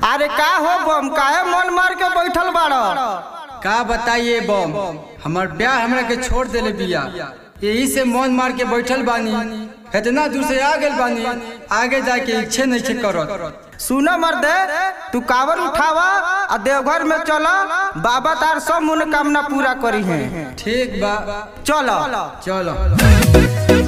अरे का हो बम काहे मन मार के बैठल बाड़ का बताइए बम हमार ब्याह हमरा के छोड़ देले बिया यही से मन मार के बैठल बानी इतना दूर से आ गेल बानी आगे जाके इच्छे नहीं के करत सुन मर्दे तू कावर उठावा आ देवघर में चला बाबा तार सब मनोकामना पूरा करी है ठीक बा चलो चलो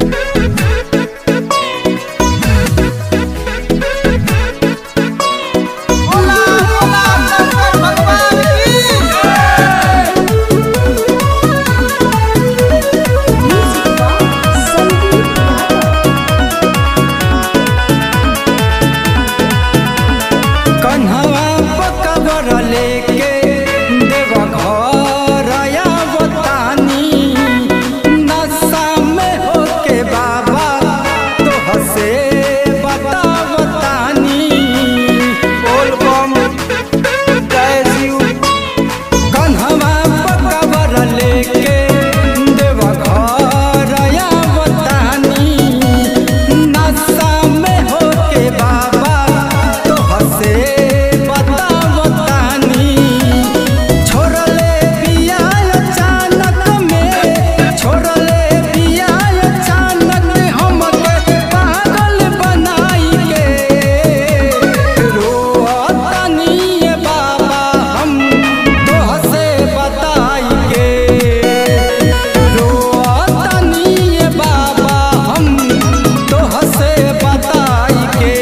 कन्हवा पकबर लेके देव घर बतानी नशा में होके बाबा तो हसे बतावतानी बोल बम जय शिव कन्हवा पकबर लेके देव घर बतानी नशा में होके बाबा तो हसे बतावतानी छोड़ले बिया अचानक में छोड़ले बिया अचानक हमके पागल बनाई के रोतानी ये बाबा हम तोहसे बताई के रोतानी ये बाबा हम तोहसे बताई के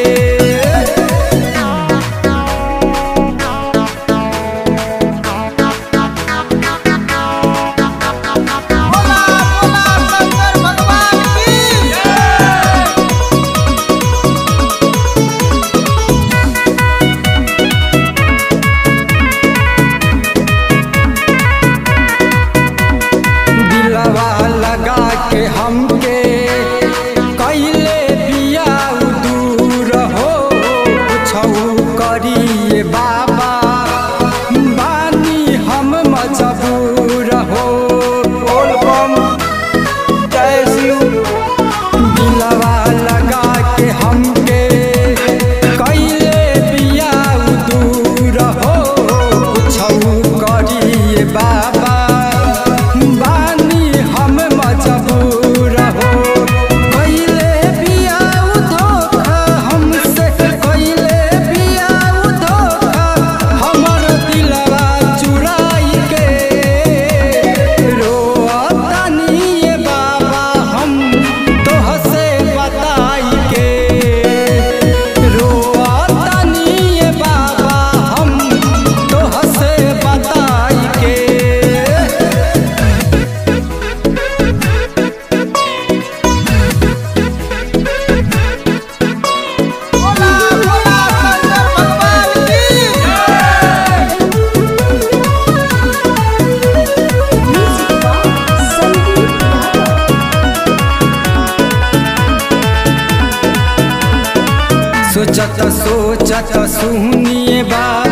दिलवा लगा के हमके कैले बिया दूर हो छऊ करिए बाबा बानी हम मजबूर हो बोल बम जय शिव दिलवा लगा के हमके कैले बिया दूर हो छऊ करिए बाबा बानी हम मजबूर हो कैले बिया धोखा हमसे कैले बिया धोखा हमर दिलवा चुराई के रोतानी ये बाबा हम तोहसे बताई के रोतानी ये बाबा हम तोहसे बताई के सोचत सोचत सुनिए बा